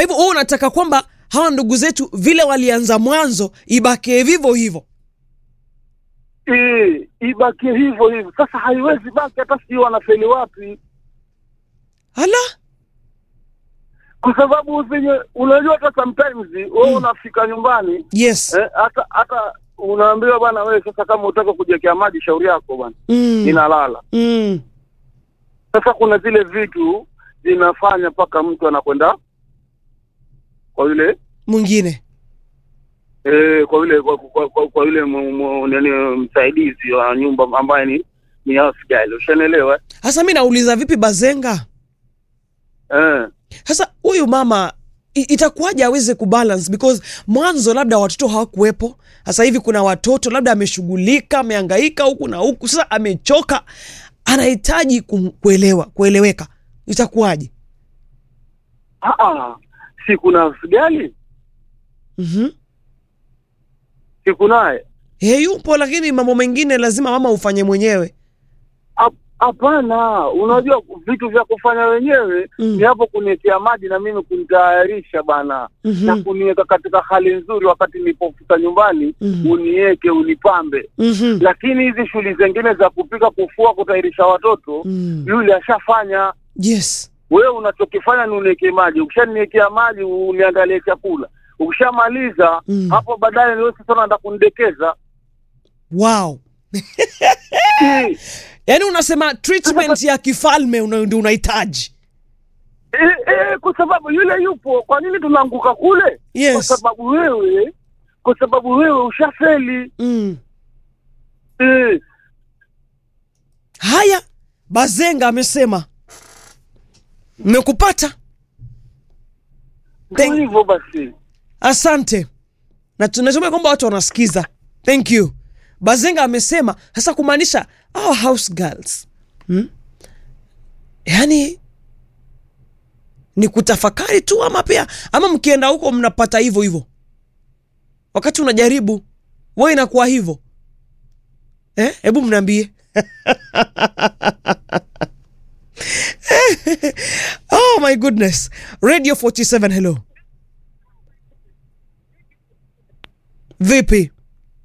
hivyo wewe unataka kwamba hawa ndugu zetu vile walianza mwanzo ibakie vivyo hivyo Eh, ibakie hivyo hivyo. Sasa haiwezi baki, hata sijui wanafeli wapi, ala kwa sababu venye unajua, hata sometimes wewe unafika nyumbani yes eh, hata hata unaambiwa bwana, wewe sasa, kama utaka kujiwekea maji, shauri yako bwana, mm. inalala. Mm. Sasa kuna zile vitu zinafanya mpaka mtu anakwenda kwa yule mwingine eh, kwa yule kwa, kwa, kwa, kwa yule mu- mu- nani msaidizi wa nyumba ambaye ni ni house girl, ushanielewa sasa mi nauliza vipi bazenga eh? sasa huyu mama i- itakuwaje aweze kubalance because mwanzo labda watoto hawakuwepo sasa hivi kuna watoto labda ameshughulika ameangaika huku na huku sasa amechoka anahitaji kum- kuelewa kueleweka itakuwaje Ah, ah, si kuna house girl, mm-hmm. si kunaye He, yupo lakini mambo mengine lazima mama ufanye mwenyewe Hap- Hapana, unajua vitu vya kufanya wenyewe Mm. ni hapo kuniwekea maji na mimi kunitayarisha bana Mhm. na kuniweka katika hali nzuri, wakati nilipofika nyumbani Mhm. uniweke unipambe. mm-hmm. Lakini hizi shughuli zingine za kupika, kufua, kutayarisha watoto mm. yule ashafanya. yes Wewe unachokifanya ni uniwekee maji, ukishaniwekea maji uniangalie chakula, ukishamaliza Mm. hapo baadaye niwe sasa unaenda kunidekeza wow Eh, yaani unasema treatment ya kifalme una- ndio unahitaji eh, eh, kwa sababu yule yupo. Kwa nini tunaanguka kule? Yes. Kwa sababu wewe, kwa sababu wewe ushafeli. mm. Eh, haya bazenga amesema mmekupata ndio Thank- hivyo basi. asante na tunatumai kwamba watu wanasikiza thank you bazenga amesema sasa kumaanisha our house girls hmm? yaani ni kutafakari tu ama pia ama mkienda huko mnapata hivyo hivyo wakati unajaribu we inakuwa hivyo eh? hebu mnaambie oh my goodness radio 47 hello vipi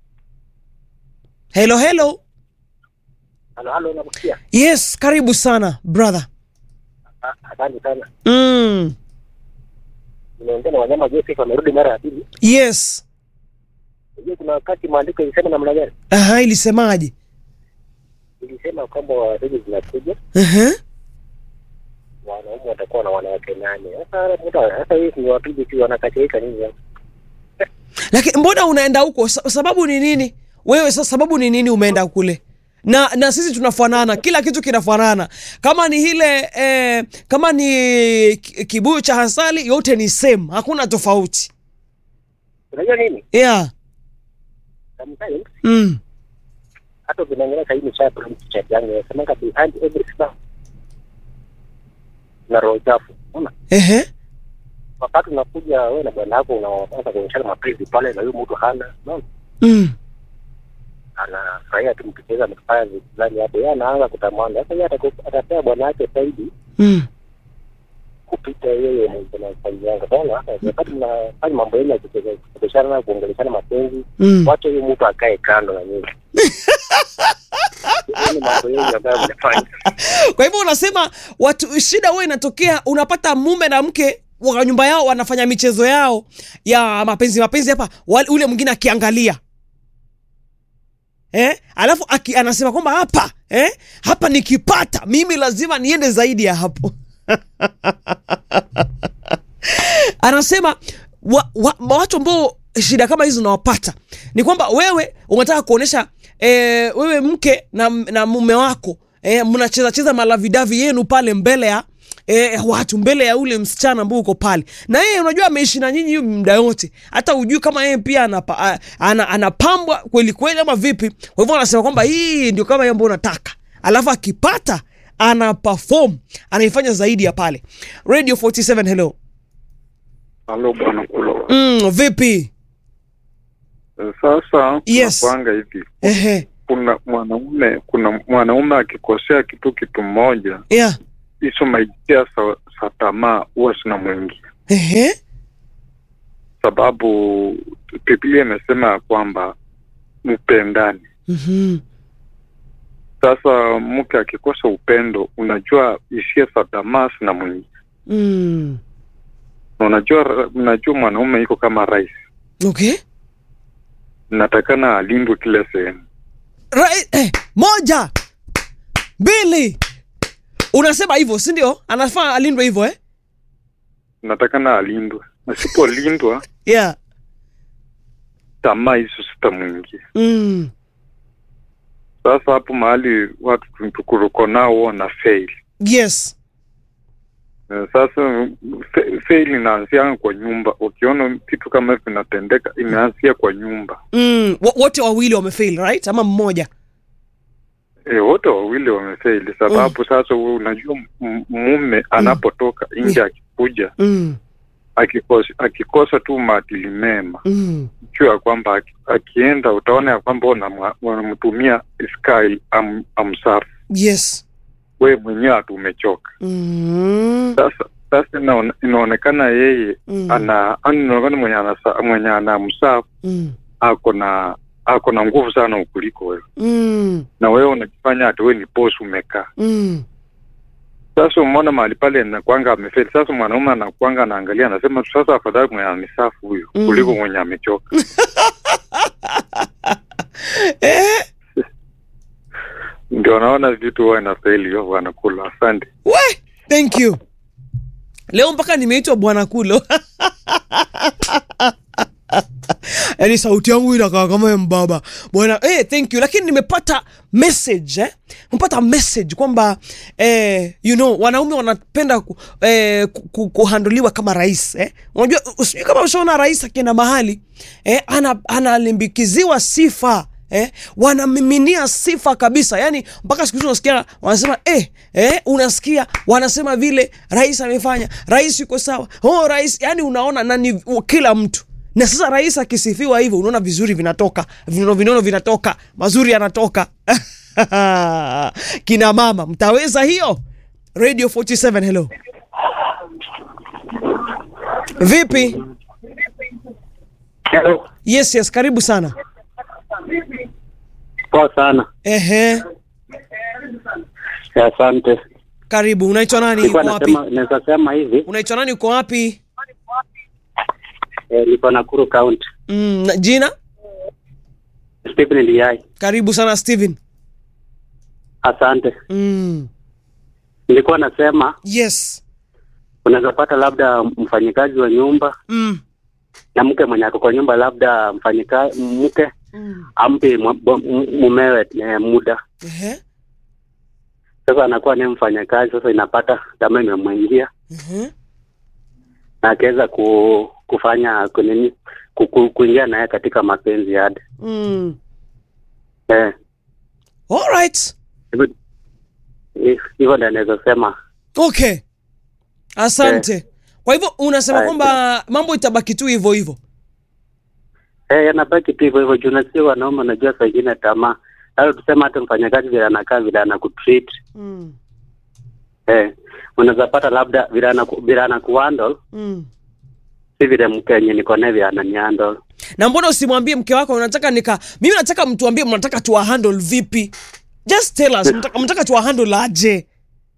helo helo Halo, halo, nakusikia. yes karibu sana brother Ah, Asante sana. mm. Nimeongea na wanyama Joseph wamerudi mara ya pili. yes Unajua kuna wakati maandiko ilisema namna gani? aha ilisemaje Ilisema kwamba wazazi zinakuja, uh-huh. wanaume watakuwa na wanawake nane. Sasa mtu sasa hivi ni wapige tu wanakasirika nini? sasa? lakini mbona unaenda huko Sa- sababu ni nini wewe sa sababu ni nini umeenda kule na na sisi tunafanana kila kitu kinafanana kama ni ile eh, kama ni ki- kibuyu cha hasali yote ni same hakuna tofauti Unajua nini? yeah Sometimes mm. hata ukiangalia sasa hivi cha chat yangu inasemanga behind every smile na roho chafu. Unaona? Ehe. Wakati unakuja wewe na bwana wako unaanza kuonyeshana mapenzi pale na huyo mtu hana. Unaona? Mm. anafurahia tu mkicheza mkifanya vitu fulani hapo, yeye anaanza kutamani. Sasa yeye ataku- atapea bwana wake zaidi Mm. kupita yeye mwenye anafanya yanga. Unaona, wakati mnafanya mambo yenu ya kucheza- kuchezeshana na kuongeleshana mapenzi, Mm. wacha huyo mtu akae kando na nyinyi. Yaani mambo yenu ambayo mnafanya kwa hivyo unasema watu shida huwa inatokea unapata mume na mke wa nyumba yao wanafanya michezo yao ya mapenzi mapenzi hapa wale- ule mwingine akiangalia eh? alafu aki, anasema kwamba hapa eh? hapa nikipata mimi lazima niende zaidi ya hapo anasema wa, wa, watu ambao shida kama hizo unawapata ni kwamba wewe unataka kuonyesha e, wewe mke na, na mume wako e, mnacheza cheza malavidavi yenu pale mbele ya E, watu mbele ya ule msichana ambao uko pale na yeye unajua ameishi na nyinyi hiyo muda yote hata ujui kama yeye pia anapa, a- ana, anapambwa kweli kweli ama vipi kwa hivyo anasema kwamba hii ndio kama hiyo ambayo unataka alafu akipata ana perform anaifanya zaidi ya pale radio 47 hello Halo bwana Kulo. mm, vipi Eh, Sasa Yes. tunapanga hivi, ehe kuna mwanaume kuna mwanaume akikosea kitu kitu moja, yeah hizo maitia za za tamaa huwa zinamwingia. ehe sababu Biblia imesema ya kwamba mpendani. Mhm. Sasa mke akikosa upendo, unajua hisia za damasi na mwingi, Mm. na unajua unajua mwanaume iko kama rais, Okay. natakana alindwe kila sehemu. Right, eh, moja mbili unasema hivyo si ndio anafaa alindwe hivyo eh? Natakana alindwe, asipolindwa yeah. tamaa hizo zitamwingia. mm. Sasa hapo mahali watu tukuruko nao wana fail. yes Eh, Sasa fe- fail inaanzia kwa nyumba. Ukiona vitu kama hivi vinatendeka, imeanzia kwa nyumba. mm. Wo- wote wawili wamefail right ama mmoja E, wote wawili wamefaili sababu sasa wewe unajua m- mume anapotoka nje akikuja mm. akikosa, akikosa tu maadili mema Mm. juu ya kwamba aki- akienda utaona ya kwamba unamwa- unamtumia sky am, amsafu yes we mwenyewe hatu umechoka mm. sasa sasa inaone, inaonekana yeye Mm. ana ani inaonekana mwenye anasa, mwenye anamsafu Mm. ako na ako na nguvu sana ukuliko wewe Mm. na wewe unajifanya hati we ni boss umekaa Mm. Sasa umeona mahali pale nakwanga amefeli. Sasa mwanaume anakwanga anaangalia, anasema sasa afadhali mwenye amesafu huyu Mm. kuliko mwenye amechoka. Eh, Ndio naona vitu huwa inafeli hivyo, wanakula. Asante. we thank you leo mpaka nimeitwa bwana kulo yaani sauti yangu inakaa kama ya mbaba bwana eh, thank you lakini nimepata message eh? nimepata message kwamba eh, you know wanaume wanapenda ku, eh, ku, ku, kuhandoliwa kama rais eh? unajua usijui kama ushaona rais akienda mahali eh, ana, analimbikiziwa sifa Eh, wanamiminia sifa kabisa yani mpaka siku hizi unasikia wanasema eh, eh, unasikia wanasema vile rais amefanya rais yuko sawa oh, rais yani unaona nani kila mtu na sasa rais akisifiwa hivyo unaona vizuri vinatoka vinono vinono vinatoka mazuri yanatoka kina mama mtaweza hiyo radio 47 hello vipi Hello. yes yes karibu sana Poa sana. ehe Asante. karibu unaitwa nani Nilikuwa uko wapi nasema naweza sema hivi, unaitwa nani uko wapi eh, niko Nakuru County. mm, na- jina Stephen Ndiaye. karibu sana steven Asante. mm. Nilikuwa nasema yes unaweza pata labda mfanyikazi wa nyumba mm. na mke mwenye ako kwa nyumba, labda mfanyikazi mke Mm. ampe mu- mu- mumewe eh, muda Ehe. sasa anakuwa ni mfanyakazi sasa, inapata kama imemwingia Ehe. na akiweza ku, kufanya kunini ku, ku, kuingia naye katika mapenzi yade Mm. eh, All right. hivyo- hi- hivyo ndio naweza sema okay asante kwa hivyo unasema Aya. kwamba mambo itabaki tu hivyo hivyo eh, yanabaki tu hivyo hivyo juu na si wanaume, unajua saa ingine tamaa hata tusema hata mfanyakazi vile anakaa vile anakutreat mm. eh, unaweza pata labda vile anaku- vile anakuhandle Mm. si vile mke yenye niko naye vile ananihandle na mbona usimwambie mke wako unataka nika mimi nataka mtuambie mnataka tuwahandle vipi just tell us mtaka, mtaka tuwahandle aje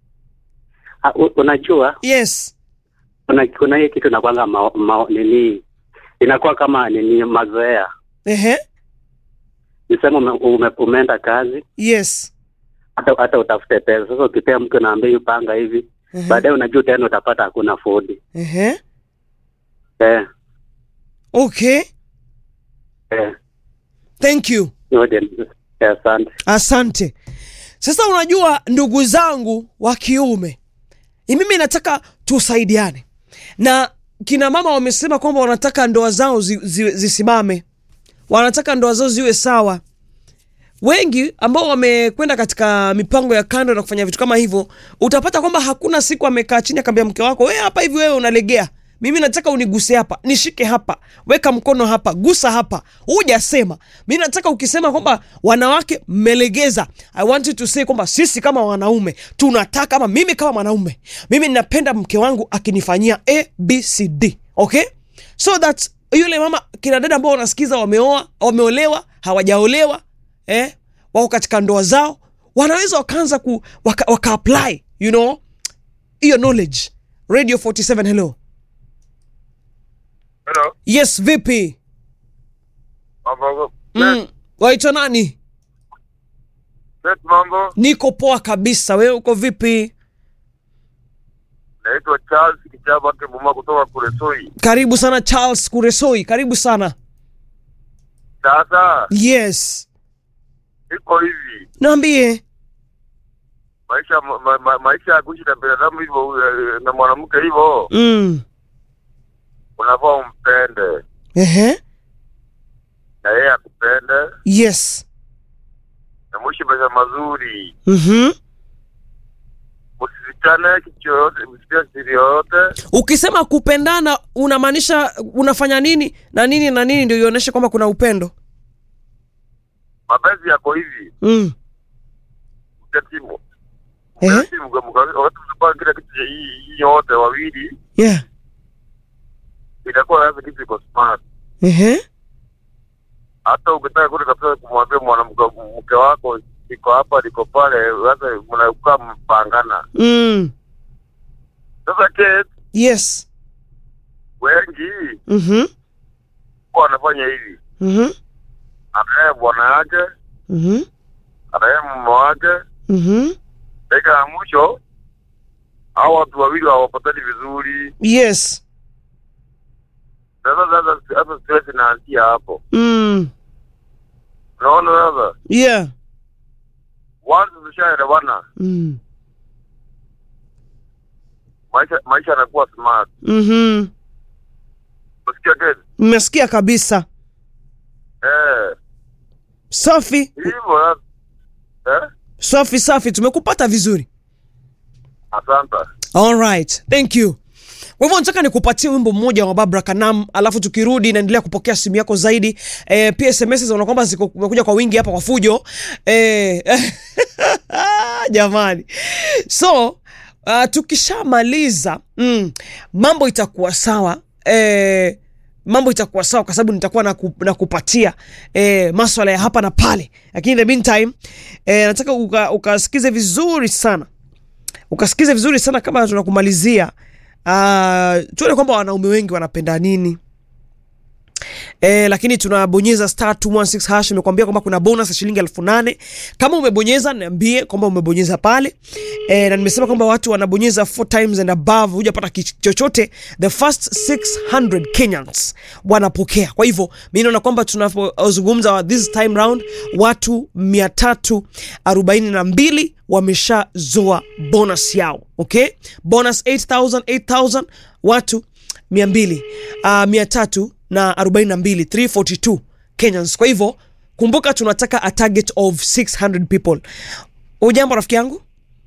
Ah, u- unajua yes kuna kuna hiyo kitu inakwanga ma, ma, nini inakuwa kama nini mazoea ehe nisema ume, ume, umeenda kazi yes hata hata utafute pesa sasa ukipea mke unaambia hiyo panga hivi Ehe. baadaye unajua tena utapata hakuna fodi ehe eh, okay eh, thank you hiyo ndio- eh, asante asante sasa unajua ndugu zangu wa kiume ni mimi nataka tusaidiane na kina mama wamesema kwamba wanataka ndoa zao zi, zi, zisimame wanataka ndoa zao ziwe sawa wengi ambao wamekwenda katika mipango ya kando na kufanya vitu kama hivyo utapata kwamba hakuna siku amekaa chini akaambia mke wako we hapa hivi wewe unalegea mimi nataka uniguse hapa nishike hapa weka mkono hapa gusa hapa hujasema mi nataka ukisema kwamba wanawake mmelegeza i want you to say kwamba sisi kama wanaume tunataka ama mimi kama mwanaume mimi ninapenda mke wangu akinifanyia a b c d okay so that yule mama kina dada ambao wanasikiza wameoa wameolewa hawajaolewa eh, wako katika ndoa zao wanaweza wakaanza ku waka, waka apply you know hiyo knowledge radio 47 hello Hello. yes vipi Mambo. mm. waitwa nani Set mambo. niko poa kabisa wewe uko vipi Naitwa Charles Kichaba Kibuma kutoka Kuresoi. karibu sana charles kuresoi karibu sana Sasa yes iko hivi. naambie Maisha ma, ma, ma, maisha ya kuishi na binadamu hivyo eh, na mwanamke hivyo mm. unafaa umpende Ehe. na yeye akupende yes na mwishi maisha mazuri. mm-hmm. Msifichane kitu yoyote, msifiche siri yoyote. ukisema kupendana unamaanisha unafanya nini na nini na nini ndio ionyeshe kwamba kuna upendo Mapenzi yako hivi. mm. Mketimu. Ehe. Mketimu wakati mnapanga kila kitu hii hii yote wawili yeah. itakuwa lazima kitu iko smart. Ehe. hata ukitaka kule kabisa kumwambia mwanamke mke wako iko hapa liko pale, sasa mnakaa mpangana. mm. Sasa Kate, yes wengi mm-hmm. huwa wanafanya hivi, Mm-hmm. anaye bwana yake, Mm-hmm. anaye mume wake, Mm-hmm. dakika ya mwisho hao watu wawili hawapatani vizuri. yes Sasa sasa sasa stress inaanzia hapo, mm. unaona? Sasa yeah once tushaelewana, mm. maisha maisha yanakuwa smart. mm-hmm. Unasikia Kate? mmesikia kabisa Eh, safi hivyo sasa. eh, safi safi tumekupata vizuri asante. alright thank you kwa hivyo nataka nikupatie wimbo mmoja wa babra kanam alafu tukirudi naendelea kupokea simu yako zaidi e, pia sms zinaona kwamba ziko- zimekuja kwa wingi hapa kwa fujo e, jamani so uh, tukishamaliza mm, mambo itakuwa sawa e, mambo itakuwa sawa kwa sababu nitakuwa naku, nakupatia e, maswala ya hapa na pale lakini in the meantime e, nataka uka- ukasikize vizuri sana ukasikize vizuri sana kama tunakumalizia uh, tuone kwamba wanaume wengi wanapenda nini E, lakini tunabonyeza star 216 hash imekuambia kwamba kuna bonus ya shilingi elfu nane kama umebonyeza niambie kwamba umebonyeza pale e, na nimesema kwamba watu wanabonyeza four times and above hujapata kitu chochote the first 600 kenyans wanapokea kwa hivyo mi naona kwamba tunapozungumza this time round watu 342 wameshazoa bonus yao okay bonus 8000 8000 watu 200 uh, 300 na 42 342 kenyans kwa hivyo kumbuka tunataka a target of 600 people ujambo rafiki yangu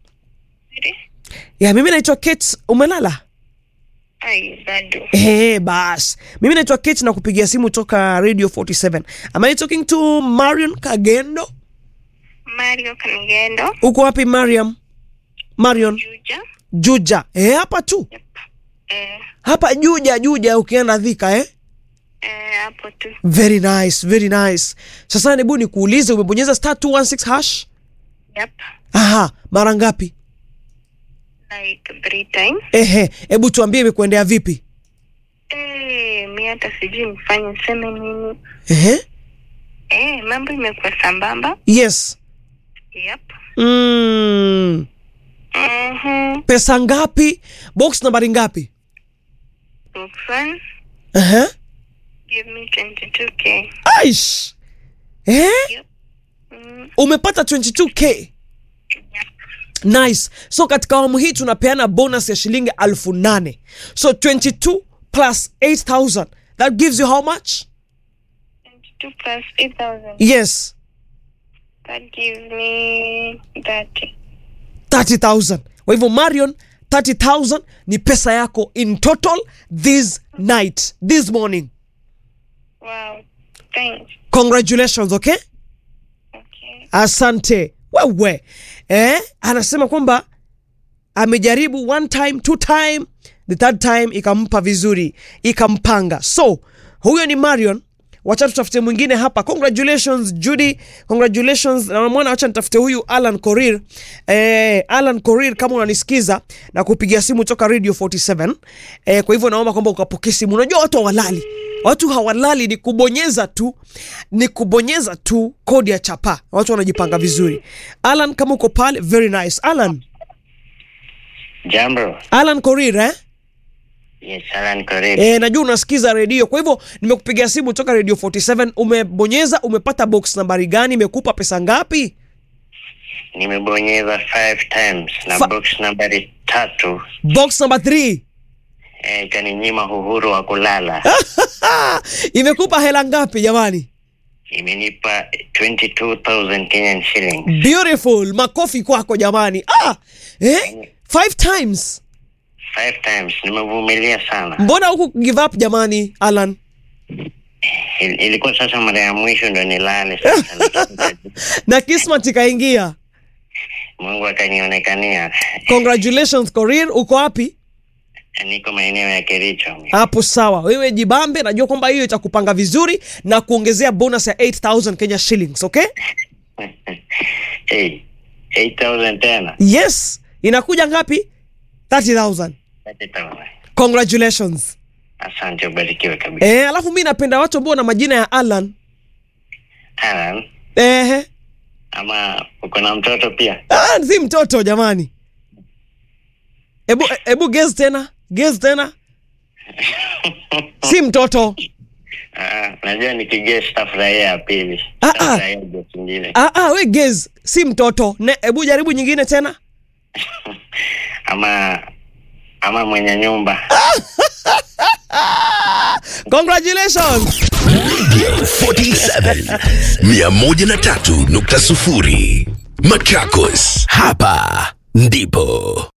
ya mimi naitwa kate umelala Ai, bado. Eh, bas mimi naitwa kate na kupigia simu toka radio 47 am i talking to marion kagendo Mario Kanigendo, uko wapi mariam marion Juja. juja eh, hapa tu Yep. Eh, hapa juja juja ukienda dhika eh? eh, hapo tu. very nice very nice sasa hebu nikuulize umebonyeza star 216 hash Yep. aha mara ngapi Like three times. ehe hebu tuambie imekuendea vipi Eh, mi hata sijui nifanye seme nini. ehe Eh, mambo imekuwa sambamba. yes Yep. mm. Mhm. pesa ngapi box nambari ngapi Box one, ehe give me 22k. aish eh? Yep. Mm, umepata 22k yep. nice so katika awamu hii tunapeana bonus ya shilingi alfu nane so 22 plus 8000 that gives you how much 22 plus 8,000. yes That gives me 30. 30000 kwa hivyo marion 30000 ni pesa yako in total this night this morning Wow. Thanks. congratulations okay Okay. asante wewe eh, anasema kwamba amejaribu one time two time the third time ikampa vizuri ikampanga so huyo ni marion wacha tutafute mwingine hapa congratulations judy congratulations na mwana wacha nitafute huyu alan korir eh, alan korir kama unanisikiza na kupigia simu toka radio 47 eh, kwa hivyo naomba kwamba ukapokee simu unajua watu hawalali watu hawalali ni kubonyeza tu ni kubonyeza tu kodi ya chapa watu wanajipanga vizuri alan kama uko pale very nice alan Jambo. alan korir eh? Yes, Alan Korir. E, najua unasikiza redio kwa hivyo nimekupigia simu toka radio 47 umebonyeza umepata box nambari gani imekupa pesa ngapi Nimebonyeza five times na Fa- box nambari tatu box number 3 eh, ikaninyima uhuru wa kulala. imekupa hela ngapi jamani Imenipa 22,000 Kenyan shillings. beautiful makofi kwako jamani ah, eh? five times Five times. Nimevumilia sana. mbona huku give up jamani alan Il, ilikuwa sasa mara ya mwisho ndo nilale sasa. lakini na kismat ikaingia Mungu akanionekania. congratulations korir uko wapi Niko maeneo ya Kericho. hapo sawa wewe jibambe najua kwamba hiyo itakupanga vizuri na kuongezea bonus ya 8000 kenya shillings okay hey, 8,000 tena. yes inakuja ngapi 30000 30,000. congratulations Asante, ubarikiwe kabisa. eh, alafu mi napenda watu ambao na majina ya alan Alan, eh, ama uko na mtoto pia? ah, si mtoto jamani ebu, ebu gez tena gez tena si mtoto Ah, najua nikigesi tafurahia ya pili. Ah, ah. Tafurahia gesi ingine. ah, ah, we gez si mtoto ne, ebu jaribu nyingine tena Ama ama mwenye nyumba. congratulations 47 103.0 Machakos, hapa ndipo